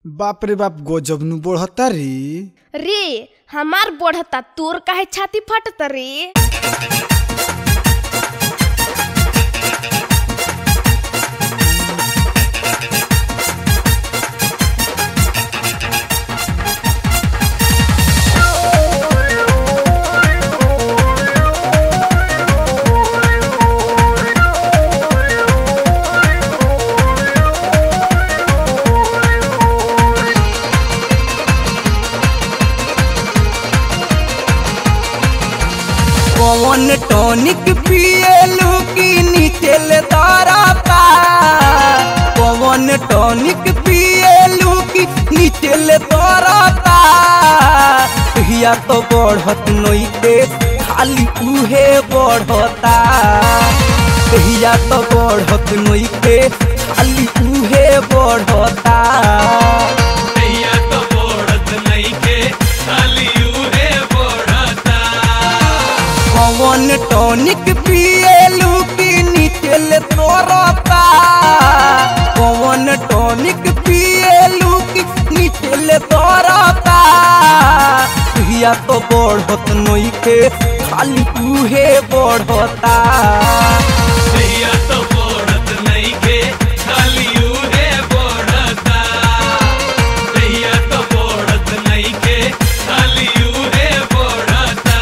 बाप रे बाप गजब नु बढ़ता रे रे हमार बढ़ता तोर काहे छाती फटत रे कौन टॉनिक पिएलू की नीचे ले ताराता कौन टॉनिक पिएलू की नीचे ले ताराता हिया तो बढ़त नइते खाली उहे बढ़ता हिया तो बढ़त नइते खाली उहे बढ़ता नैया तो बोड़त नइखे, खाली उहे बोड़ता। कौन टॉनिक पिएलू की नीचे ले तोरता कौन टॉनिक पिएलू की नीचे ले तोरता हिया तो बढ़त नइखे खाली उहे बढ़ता नैया तो बोड़त नइखे, खाली उहे बोड़ता। नैया तो बोड़त नइखे, खाली उहे बोड़ता।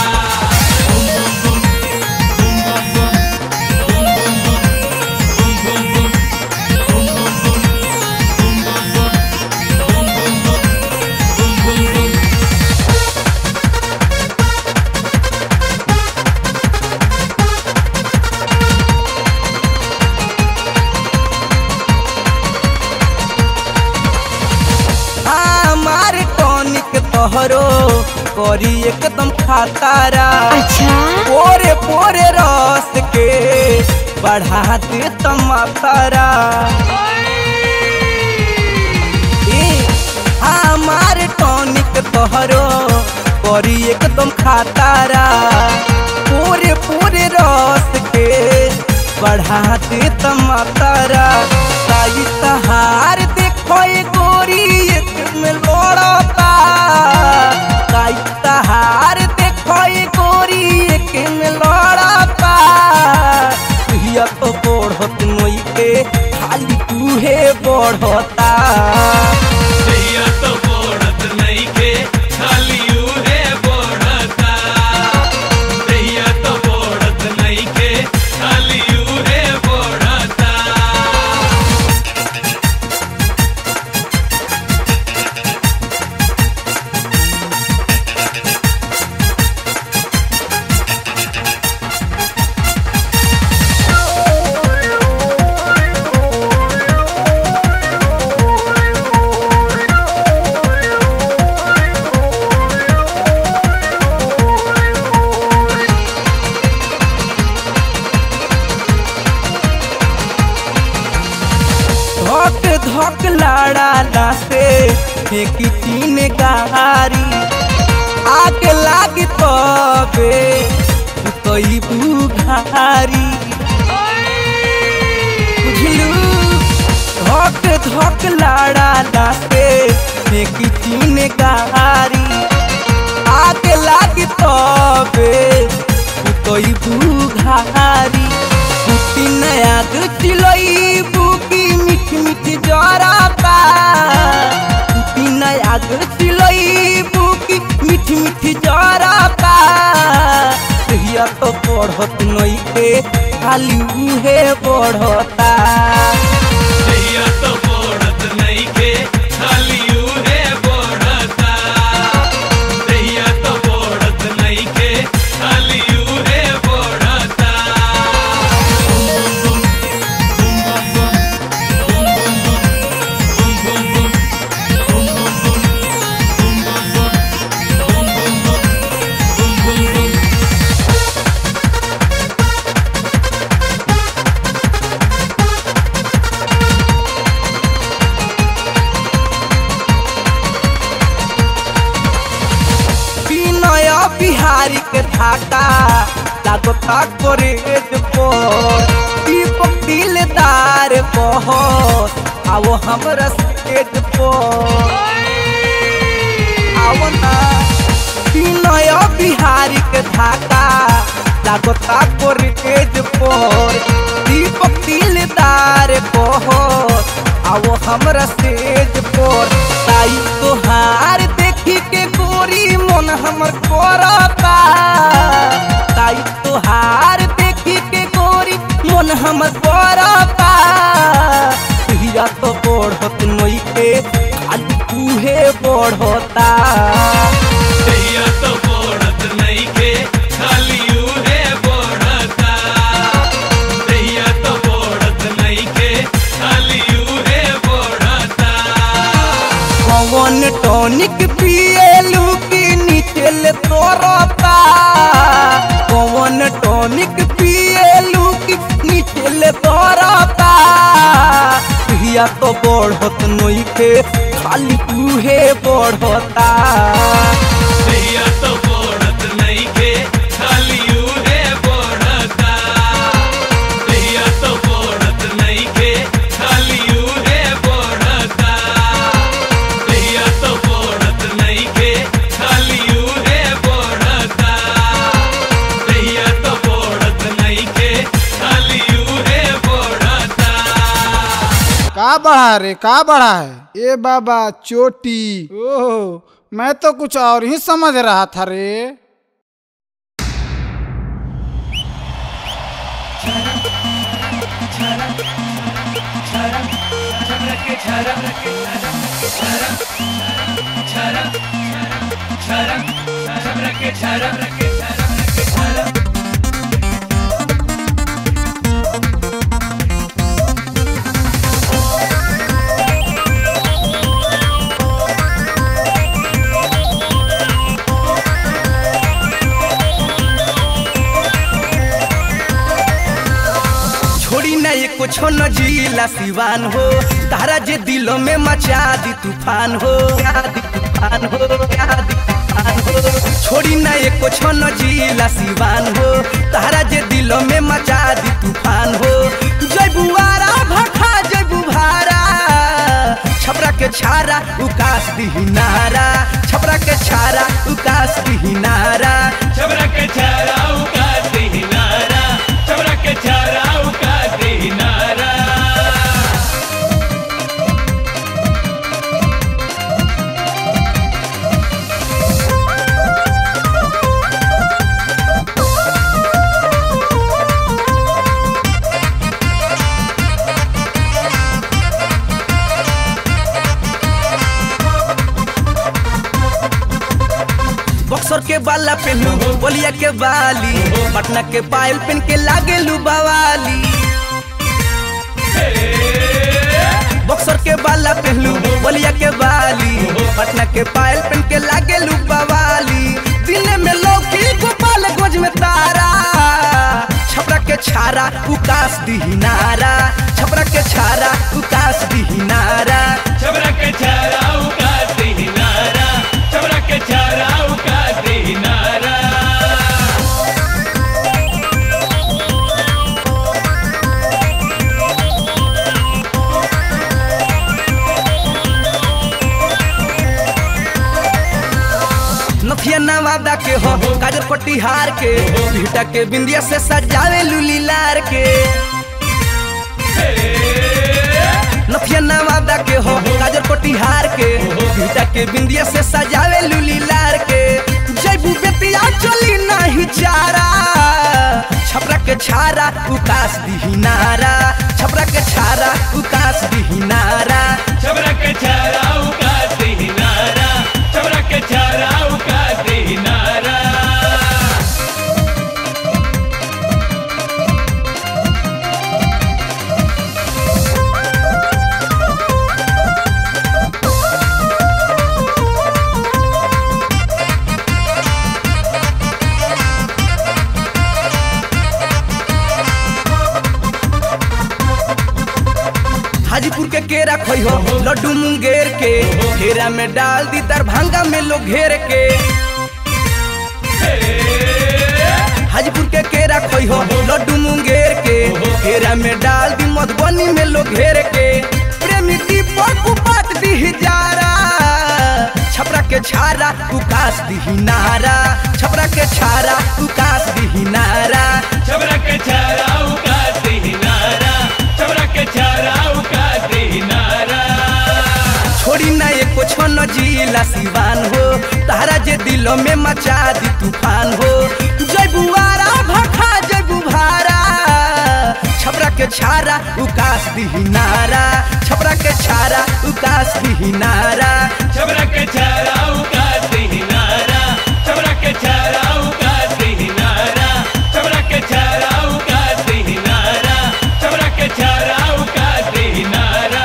हमार टॉनिक तोहरो करी एकदम खातारा अच्छा पोरे पोरे रस के बढ़ा दे तमातारा ए, हमार टॉनिक तोहरो करी एकदम खातारा पूरे पूरे रस के बढ़ा दे तमातारा साई सहार देखो ये गोरी एक में लोड़ता साई सहार देखो ये गोरी एक में लोड़ता हिया तो बढ़त नइखे खाली तूहे बढ़ता नैया तो बोड़त नइखे, खाली उहे बोड़ता। नैया तो बोड़त नइखे, खाली उहे बोड़ता। धक धक लाड़ा लासे फेंकी तीन गारी आग लागी तबे कई बुघारी बुझलू धक धक लाड़ा लासे फेंकी तीन गारी आग लागी तबे कई बुघारी कुटी नया चिलई बुकी मिठ मिठ जराता कुटी नया चिलई बुकी मिठ मिठ जराता हिया तो बढ़त नइखे खाली उहे बढ़ता नैया तो बोड़त नइखे, खाली उहे बोड़ता। नैया तो बोड़त नइखे, खाली उहे बोड़ता। विनय बिहारी के धाका लागो था करे पर दीपक दिलदार बहो आओ हमरा स्टेज पर आवना विनय बिहारी के धाका लागता कोरिटेज पर दीपक दिलदार बहुत आओ हमरा स्टेज पर ताई तोहार देखी के गोरी मन हमर करता ताई तोहार देखी के गोरी मन हमर करता हिया तो बढ़त नई के खाली तूहे बढ़ता दैया तो बोड़त नइखे खाली उहे बोड़ता दैया तो बोड़त नइखे खाली उहे बोड़ता कौन टॉनिक पिएलू की नीचे तोरता कौन टॉनिक पिएलू की नीचे तोरता हिया तो बढ़त नई के खाली तूहे बढ़ता दैया तो बोड़त नइखे खाली उहे बोड़ता दैया तो बोड़त नइखे खाली उहे बोड़ता दैया तो बोड़त नइखे खाली उहे बोड़ता दैया तो बोड़त नइखे खाली उहे बोड़ता का बढ़ा रे का बढ़ा है ए बाबा चोटी ओह मैं तो कुछ और ही समझ रहा था रे छोड़ी ना ये कुछ न जिला सिवान हो तारा जे दिलों में मचा दी तूफान हो दी तूफान हो दी तूफान हो छोड़ी ना ये कुछ न जिला सिवान हो तारा जे दिलों में मचा दी तूफान हो जय बुआरा भखा जय बुभारा छपरा के छारा उकास दी नारा छपरा के छारा उकास दी नारा छबरा के छारा उकास दे नारा छबरा के छारा उकास दे नारा बक्सर के बाला पहनू बोलिया के बाली पटना के पायल पहन के लागे लू बवाली बक्सर के बाला पहनू बोलिया के बाली पटना के पायल पहन के लागे लू बवाली दिल में लौकी गोपाल गोज में तारा छपरा के छारा उकास दी नारा छपरा के छारा उकास दी नारा छबरा के छारा उकास दे नारा छबरा के छारा उकास दे नारा नथिया नवादा के हो काजर पटिहार के भीटा के बिंदिया से सजावे लूली लार के नथिया नवादा के हो काजर पटिहार के भीटा के बिंदिया से सजावे लूली लार के जैबू बेतिया चली नहीं चारा छपरा के छारा उकास दी नारा छपरा के छारा उकास दी नारा छबरा के छारा उकास दे नारा छबरा के छारा उकास दे नारा हाजीपुर के केरा खोई हो लड्डू मुंगेर के घेरा में डाल दी दरभंगा में लोग घेर के हाजीपुर के केरा खोई हो लड्डू मुंगेर के घेरा में डाल दी मधुबनी में लोग घेर के प्रेम प्रेमी दीपक उपात दी जारा छपरा के छारा उकास दी नारा छपरा के छारा उकास दी नारा छबरा के छारा उकाते ही नारा छबरा के छारा उकाते ही नारा छोड़ी ना ये कुछ न जिला सिवान हो तारा जे दिलों में मचा दी तूफान हो जय बुआरा भखा जय बुभारा छपरा के छारा उकास दी नारा छपरा के छारा उकास दी नारा छबरा के छारा उकाते ही नारा छबरा के छारा उकाते ही नारा छबरा के छारा उकाते ही नारा छबरा के छारा उकाते ही नारा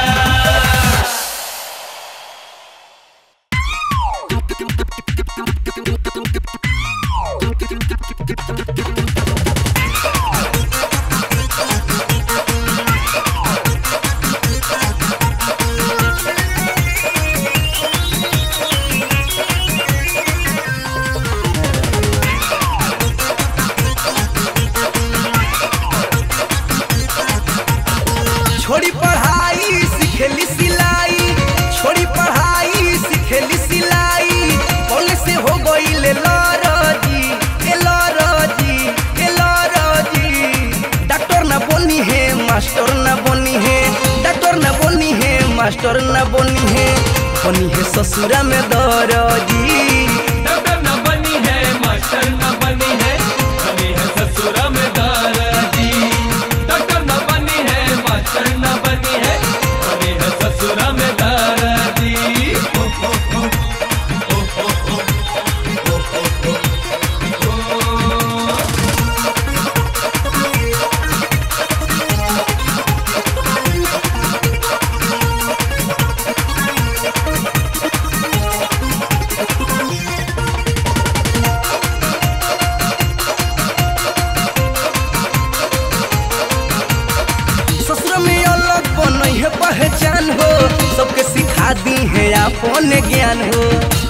छोड़ी पढ़ाई सिखेली सिलाई छोड़ी पढ़ाई सिखेली सिलाई कौन से हो गई ले लरजी ए लरजी ए लरजी डॉक्टर न बनी है मास्टर न बनी है डॉक्टर न बनी है मास्टर न बनी है बनी है ससुरा में दरजी डॉक्टर न बनी है मास्टर न बनी है बनी है ससुरा में दादाजी डॉक्टर न बनी है मास्टर न बनी है बनी है ससुरा में दादाजी ससुर में अलग बनई है पहचान हो सबके सिखा दी है अपन ज्ञान हो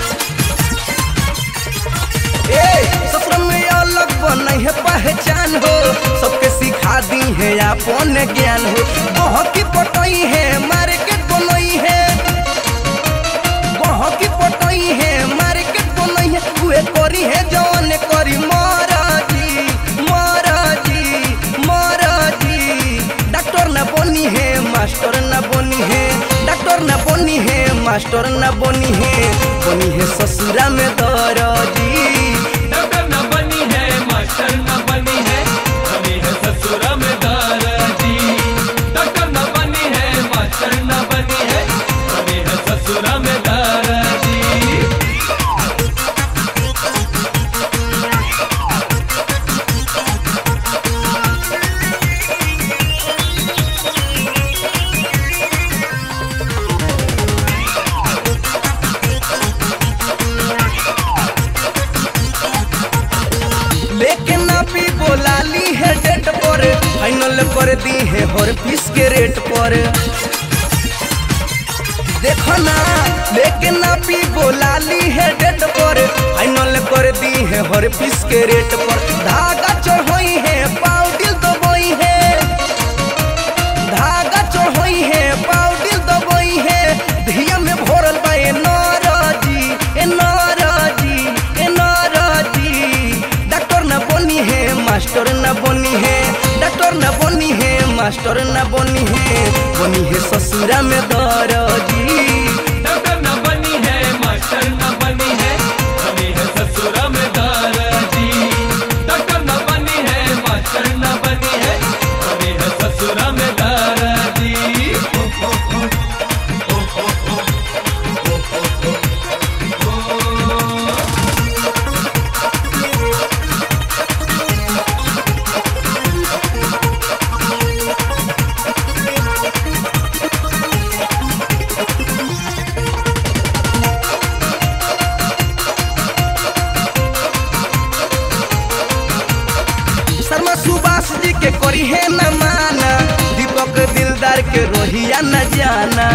ए ससुर में अलग बनई है पहचान हो सबके सिखा दी है अपन ज्ञान हो बहकी पटई है मार्केट बनई है बहकी पटई है मार्केट बनई है उहे करी है जौन करी महाराजी महाराजी महाराजी डॉक्टर न बनी है मास्टर न बनी है डॉक्टर न बनी है मास्टर न बनी है बनी है ससुरा में दरजी डॉक्टर न बनी है मास्टर न बनी है बनी है ससुरा में दादाजी डॉक्टर न बनी है मास्टर न बनी है बनी है ससुरा में दादाजी लेके ना भी बोला ली है डेट पर फाइनल कर दी है हर पीस के रेट पर देखो ना लेके ना भी बोला ली है डेट पर फाइनल कर दी है हर पीस के रेट पर धागा चढ़ोई है पाउडिल दबोई है धागा चढ़ोई है पाउडिल दबोई है धिया में भरल बा ए नाराजी ए नाराजी ए नाराजी डॉक्टर न बनी है मास्टर न बनी है डॉक्टर न बनी है मास्टर न बनी है बनी है ससुरा में दरजी डॉक्टर न बनी है मास्टर न बनी है बनी है ससुरा में दादाजी डॉक्टर न बनी है मास्टर न बनी है बनी है ससुरा में दादाजी शर्मा सुभाष जी के करी है न माना दीपक दिलदार के रोहिया न जाना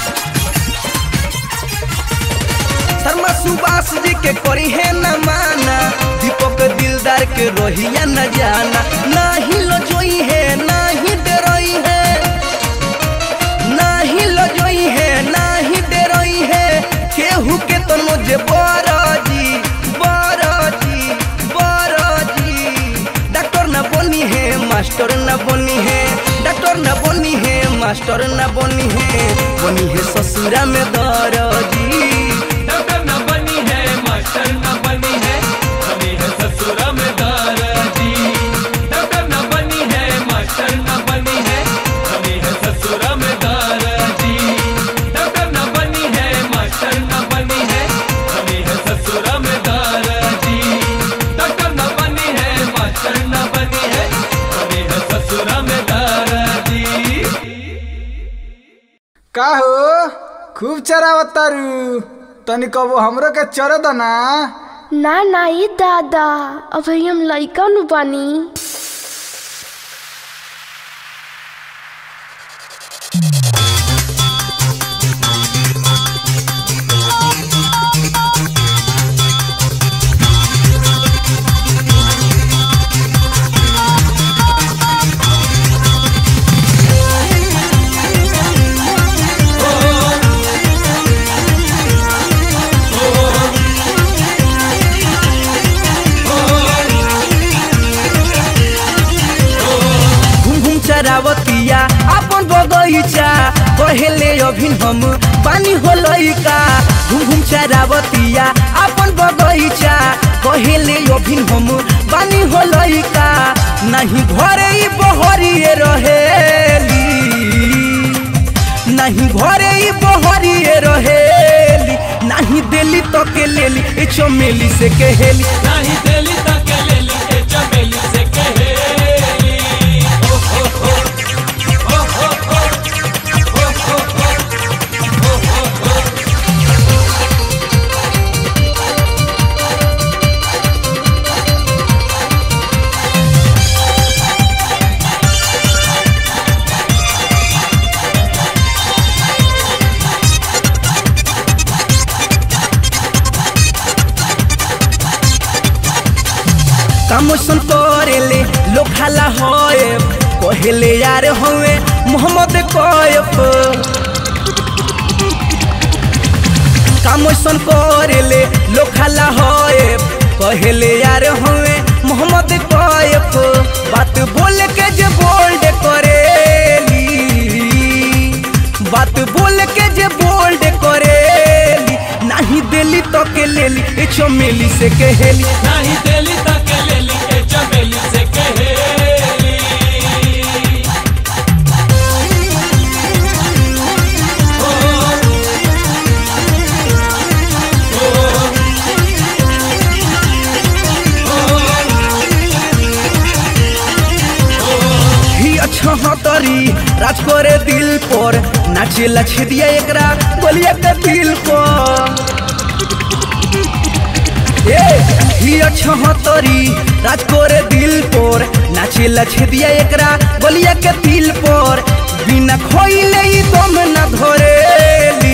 शर्मा सुभाष जी के करी है न माना दीपक दिलदार के रोहिया न जाना नाही लो जोई है नाही डरोई है नाही लो जोई मास्टर न बनी है बनी है ससुरा में दरजी डॉक्टर न बनी है मास्टर न बनी है बनी है ससुरा में दाराजी डॉक्टर न बनी है मास्टर न बनी है बनी है ससुरा में दाराजी डॉक्टर न बनी है मास्टर न बनी है बनी है ससुरा में दाराजी डॉक्टर न बनी है मास्टर न बनी है बनी है ससुरा में दाराजी का हो खूब चरावतारू तनी कबो हमरो के चर दना ना ना ये दादा अभी हम लइका नु बानी घूम घूम चरावतिया अपन बगैचा कहेले अभिन हम पानी हो लइका घूम घूम चरावतिया अपन बगैचा कहेले अभिन हम पानी हो लइका नहीं घरे ही बहरिए रहेली नहीं घरे ही बहरिए रहेली नहीं दिल्ली तो के लेली ए चमेली से कहेली नाही दिली तक लेली ए चमेली से कहेली ओ हो हो ओ हो हो ओ हो हो ओ हो हो कामोसन करेले लोग खाला होए कहेले यार होए मोहम्मद कोयफ कामोसन करेले लोग खाला होए कहेले यार होए मोहम्मद कोयफ बात बोल के जे बोल्ड करेली बात बोल के जे बोल्ड करेली नहीं दिल्ली तो के लेली ए चमेली से कहेली नाही दिली तक लेली ए चमेली से कहेली ही अच्छा हतरी राज करे दिल पर नाचे लछे दिया एकरा बोलिया के दिल पर ए ही अच्छा हतरी राज करे दिल पर नाचे लछे दिया एकरा बोलिया के दिल पर बिना खोइले ही दम न धरेली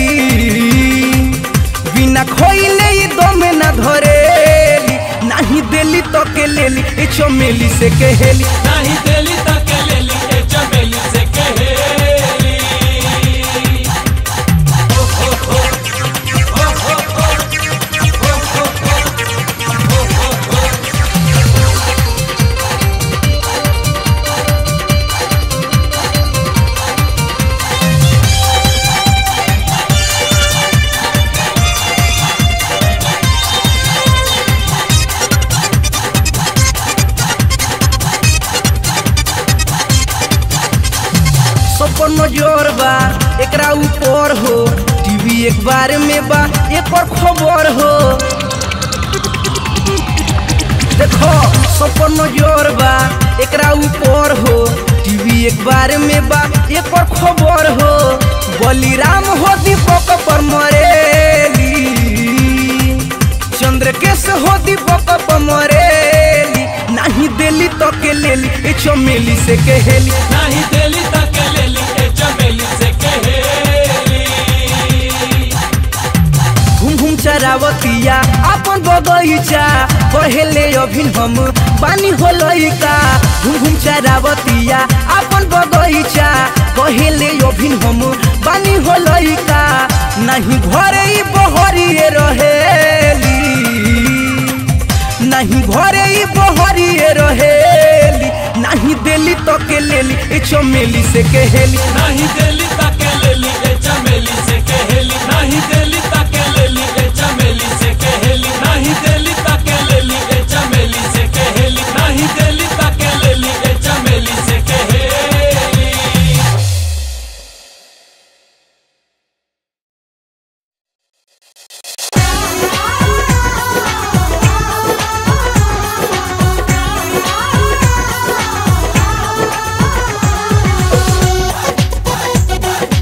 बिना खोइले ही दम न धरेली नहीं दिल्ली तो के लेली ए चमेली से कहेली नाही दिली तक लेली ए चमेली से कहेली ओ हो हो ओ हो हो ओ हो हो ओ हो हो सपन नजर बा एकरा ऊपर हो टीवी एक बार में बा एक और खबर हो देखो सपन नजर बा एकरा ऊपर हो टीवी एक बार में बा एक और खबर हो बलिराम हो दीपक पर मरेली चंद्रकेश हो दीपक पर मरेली नहीं दिल्ली तो के लेली ए चमेली से कहेली नाही दिली तक लेली ए चमेली से कहेली घूम घूम चरावतिया अपन बगैचा कहेले अभिन हम पानी हो लइका घूम घूम चरावतिया अपन बगैचा कहेले अभिन हम पानी हो लइका नहीं घरे ही बहरिए रहेली नहीं घरे ही बहरिए रहेली नहीं दिल्ली तो के लेली ए चमेली से कहेली नहीं देली ताके लेली ए चमेली से कहेली नहीं देली ताके लेली ए चमेली से कहेली नहीं देली ताके लेली ए चमेली से कहेली नहीं देली ताके लेली ए चमेली से कहेली Thank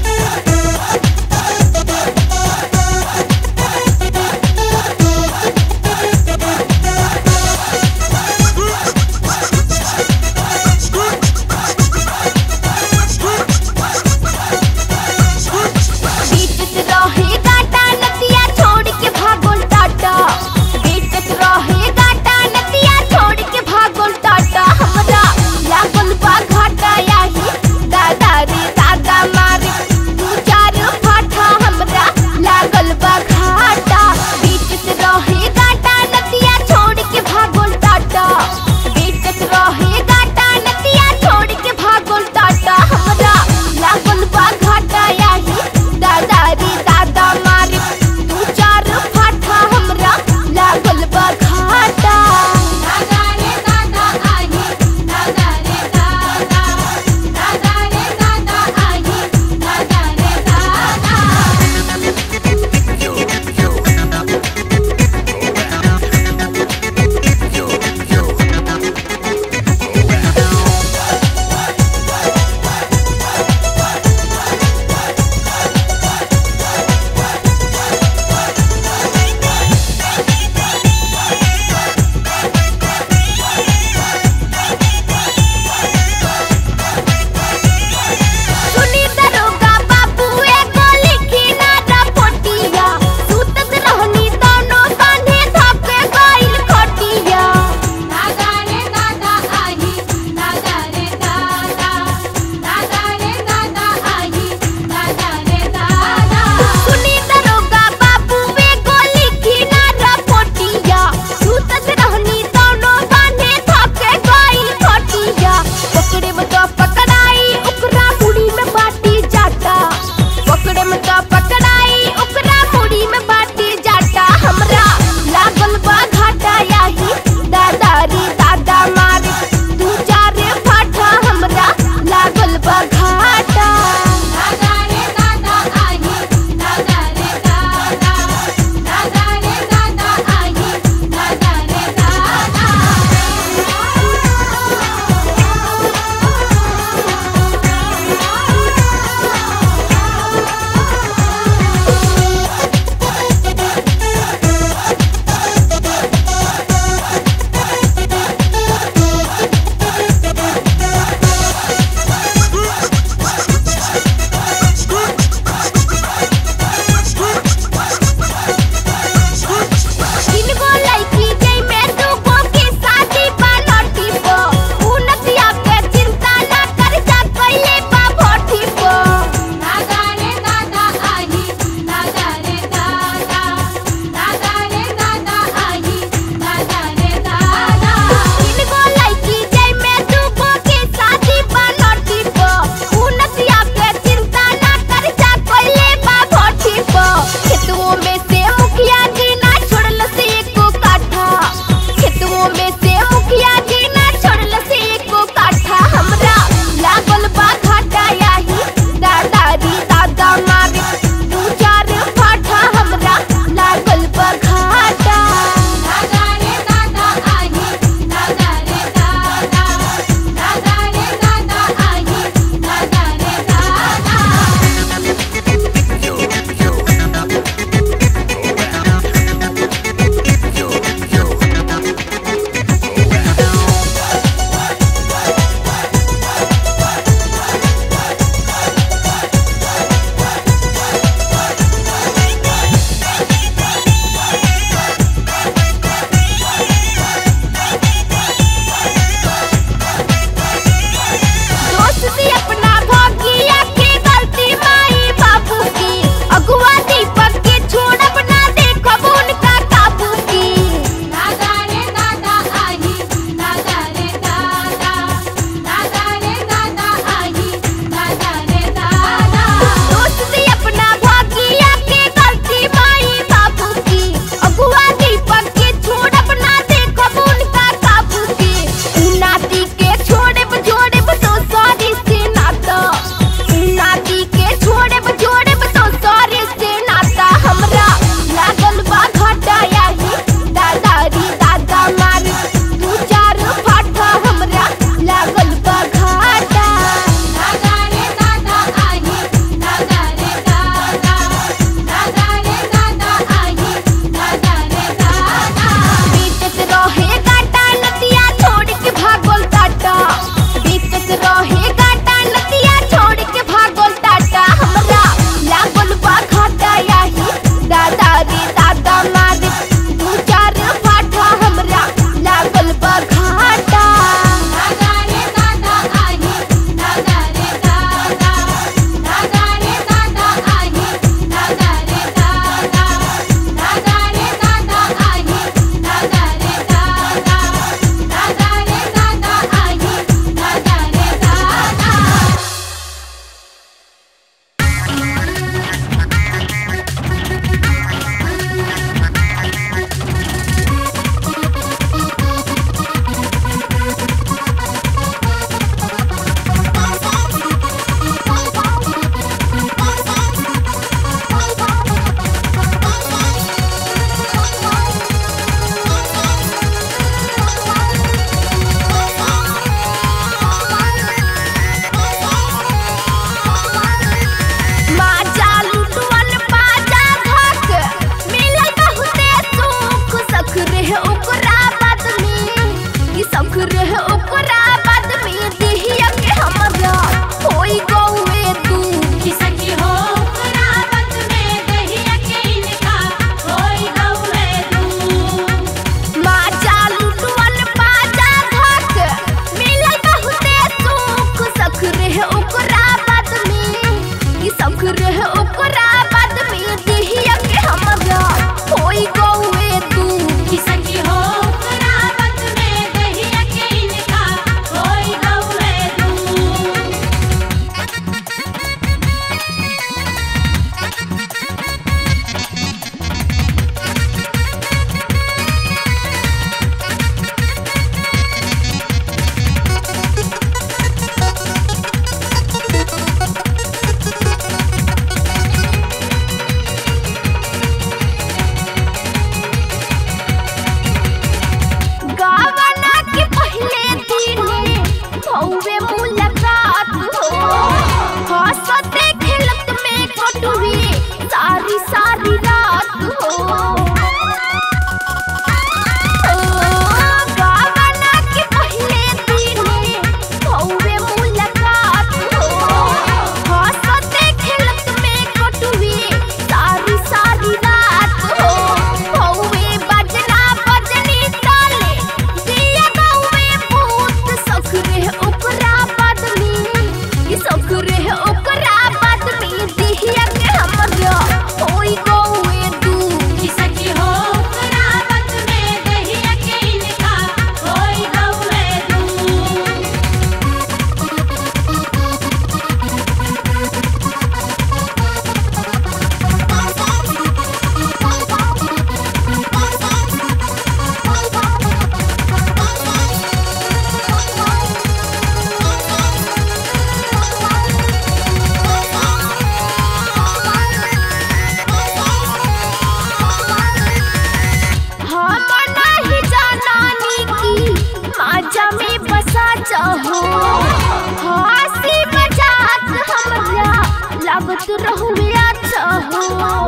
लागत रहुए अच्छा हो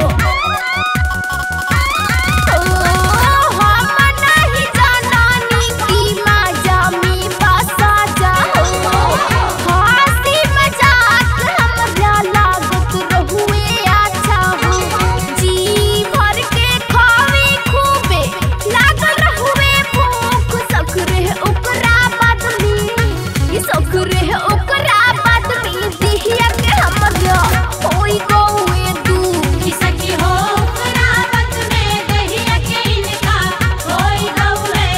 ओ, हम नहीं जानानी की माजा में बसा जाओ हंसी मजाक हमरा लागत रहुए अच्छा हो जी भर के खावे खूबे लागल रहुए भूख सखरे ओकरा बाद में ई सखरे ओकरा बाद में दिहिया के हमरा होई गौए दू कि सखी हो रावत में दहिया के इनका होई गौए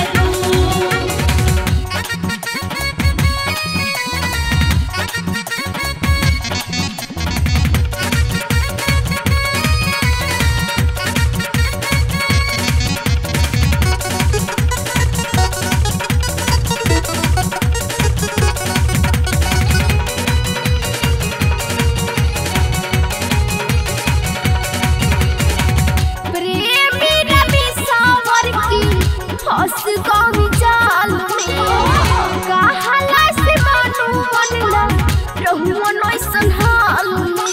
दू प्रेमी रवि सावर की हंस गई जाल में कहाला से मानू मनला रहुआ नैसन हाल में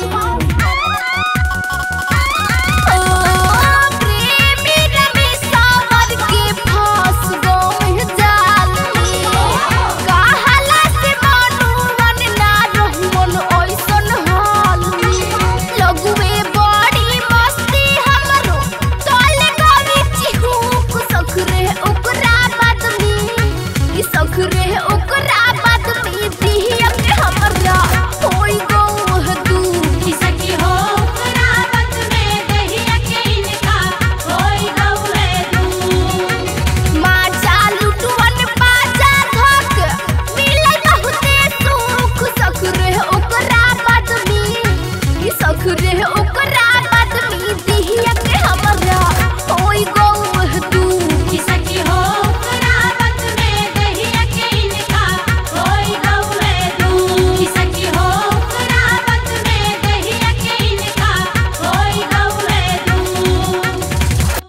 ओ, प्रेमी रवि सावर के फंस गई जाल में कहाला से मानू मनला रहुआ ऐसन हाल में लगुए बड़ी मस्ती हमरो तोले गवी चिहुक सखरे ओकरा बाद में ई सखरे ओकरा बाद में दिहिया के हमरा होई गौह दू कि सखी हो रावत में दहिया के इनका होई गौए दू माचा लुटवन बाजा धक मिले बहुते सुख सखरे ओकरा बाद में ई सखरे ओकरा बाद में दिहिया के हमरा होई गौह दू कि सखी हो रावत में दहिया के इनका होई गौए दू कि सखी हो रावत में दहिया के इनका होई गौए दू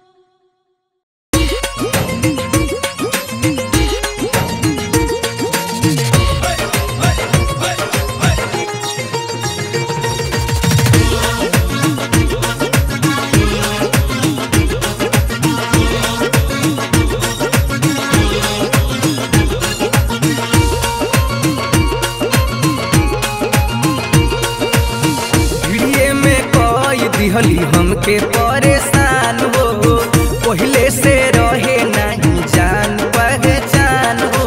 भिड़िए में कोई दिहली हमके परेशान हो पहले से रहे नहीं जान पहचान हो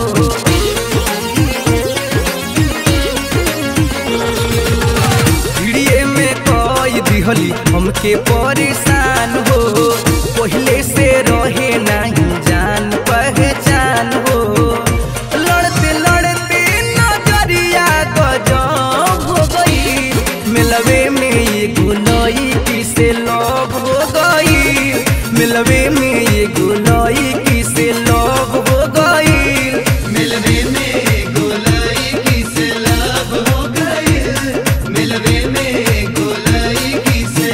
भिड़िए में कोई दिहली हमके परेशान हो पहले से रहे नहीं जान पहचान हो लड़ते लड़ते नजरिया गजब हो गई मिलवे में ये गुलई किसे लव हो गई मिलवे में ये गुलई किसे लव हो गई मिलवे में गोलाई किसे लाभ हो गई मिलवे में गोलाई किसे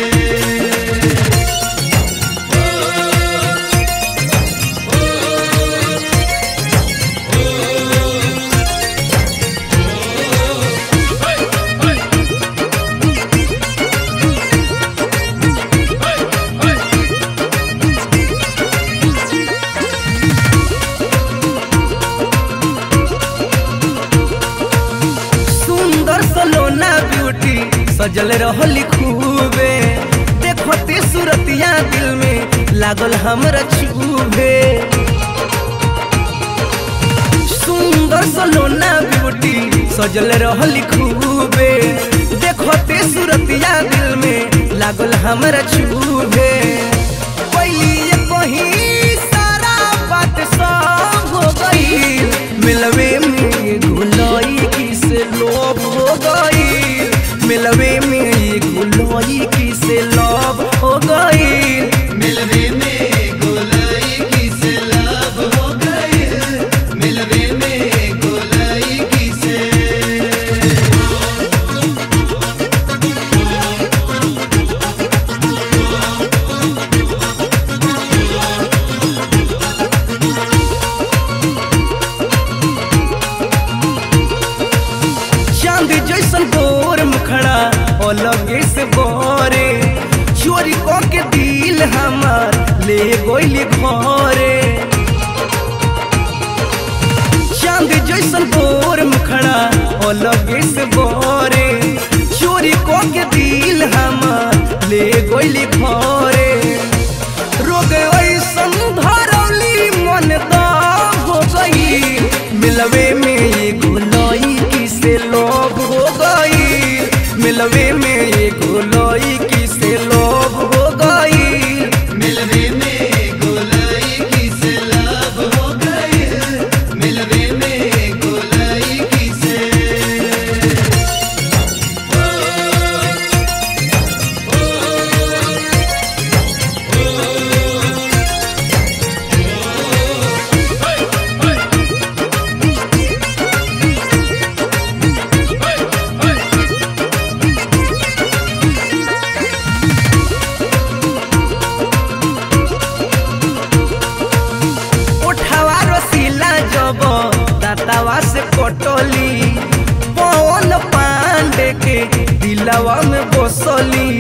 सुंदर सलोना ब्यूटी सजल रहली खूबे देखते सूरतिया दिल में लागल हमरा छूबे सुंदर सलोना ब्यूटी सजल रहली खूबे देखते सूरतिया दिल में लागल हमरा छूबे पहली ये कहीं सारा बात सब हो गई मिलवे में गुलाई किस लोभ हो गई मिलवे में गुलाई किस लोभ हो गई मिलवे में गोलाई किसे लाभ हो गई मिलवे में गोलाई किसे रे ले गोइली घरे चांद जैसन बोर मुखड़ा अलगे से बोरे चोरी को के दिल हमार ले गोइली घरे रोग ऐसन धरौली मन दा हो गई मिलवे में ये गोलाई किसे लोभ हो गई मिलवे में ये गोलाई किसे लोभ हो गई मिलवे में गोलाई किसे लाभ हो गए मिलवे में गोलाई किसे उठावा रसीला जब दातावा से पटोली पवन पांडे के दिलवा में बसली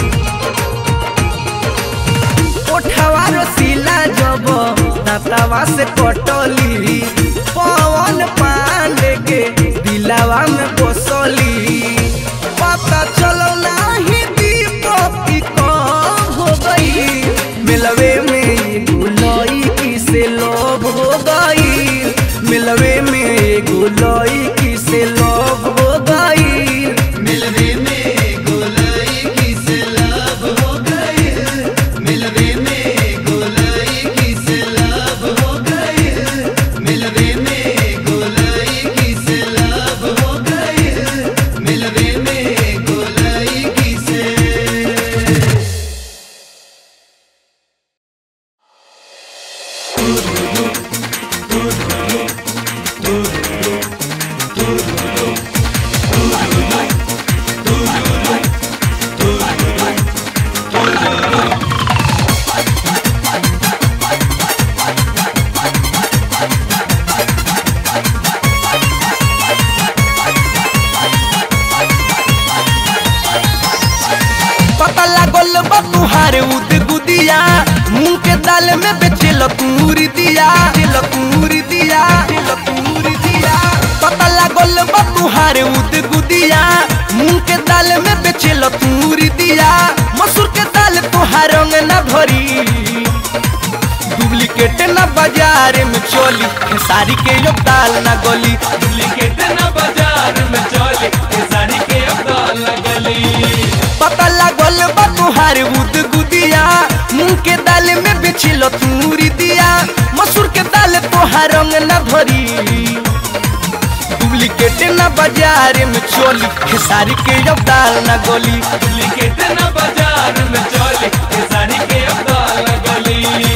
उठावा रसीला जब दातावा से पटोली पवन पांडे के दिलवा में बसली पता चलो नाही दीपक की कब हो गई मिलवे में गुलाई किसे लोभ हो गई मिलवे में गुलाई किसे लोभ हो गई मिलवे में गोलाई किसे लाभ हो गए मिलवे में गोलाई किसे लाभ हो गए मिलवे में गोलाई किसे लाभ हो गए मिलवे में गोलाई किसे पता लागल बा तुहारे उद गुदिया मुंह के दाल में बेचेल तूरी दिया बेचेल तूरी दिया बेचेल तूरी दिया पता लागल बा तुहारे उद गुदिया मुंह के दाल में बेचेल तूरी दिया मसूर के दाल तुहार रंग न भरी डुप्लीकेट न बाजार में चली खेसारी के यो दाल न गली डुप्लीकेट न बाजार में चले ये साड़ी के अब लगली पता लागल बा तुहार उद गुदिया मुंह के दाल में बेचिल तूरी दिया मसूर के दाल तोहार रंग न भरी डुप्लीकेट न बाजार में चली खेसारी के अब दाल न गली डुप्लीकेट न बाजार में चले ये साड़ी के अब लगली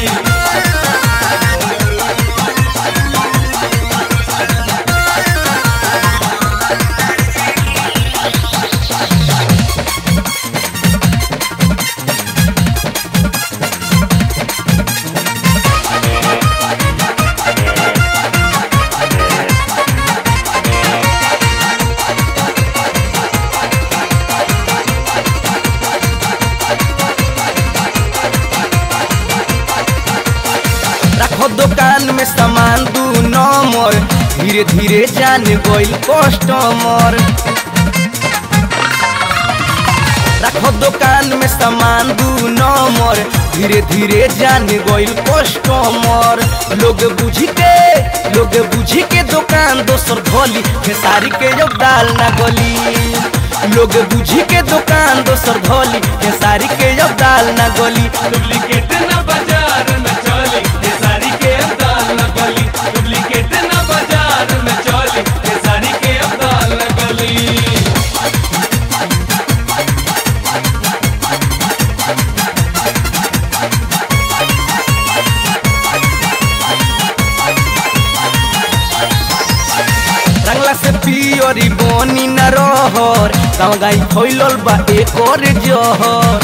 रखो दुकान में सामान दू नंबर धीरे धीरे जान गइल कस्टमर रखो दुकान में सामान दू नंबर धीरे धीरे जान गइल कस्टमर लोग बुझी के लोग बुझी के दुकान दोसर धोली खेसारी के जब दाल ना गली लोग बुझी के दुकान दोसर धोली खेसारी के जब दाल ना गली डुप्लीकेट न बाजार में चले ये साड़ी के अब लगली डुप्लीकेट न बाजार में चले ये साड़ी के अब लगली रंगला से पियरी बनी न रहर गाँव गाई फैलल बा एक और जहर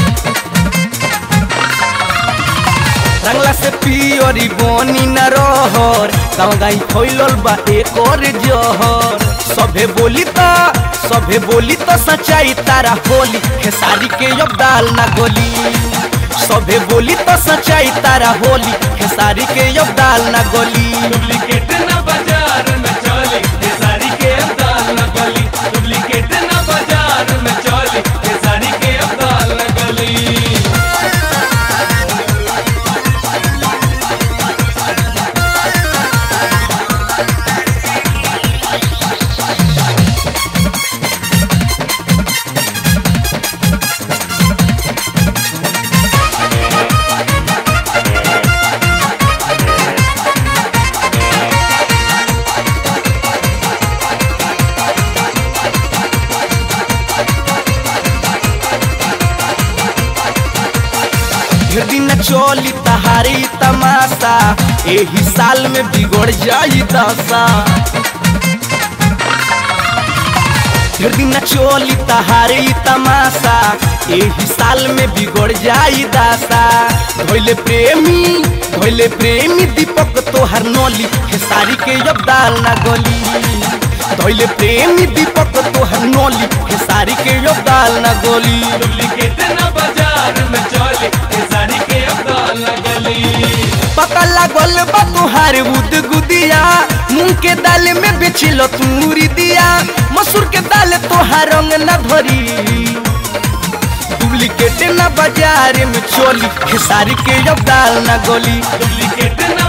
रंगला से पियरी बनी न रहर गाँव गाई फैलल बा एक और जहर सभे बोली त सभे बोली त सच्चाई तारा होली खेसारी के अब दाल ना गोली सभे बोली तो सच्चाई तारा होली खेसारी के अब दाल ना गोली डुप्लीकेट न बाजार में चली खेसारी के अब दाल न गली डुप्लीकेट न बाजार में चली खेसारी के अब दाल न गली ढेर दिन चोली तहारी तमाशा एही साल में बिगड़ जाई दशा ढेर दिन चोली तहारी तमाशा एही साल में बिगड़ जाई दशा धोइले प्रेमी धोइले प्रेमी दीपक तोहर नोली खेसारी के अब दाल ना गोली धोइले प्रेमी दीपक तोहर नोली खेसारी के अब दाल ना गोली डुप्लीकेट न बाजार में चली खेसारी के अब दाल न गली पता लागल बा तुहार बुद गुदिया मूंग के दाल में बेचिलो तूरी दिया मसूर के दाल तोहार रंग न धरी डुप्लीकेट न बाजार में चोली खेसारी के अब दाल न गोली डुप्लीकेट न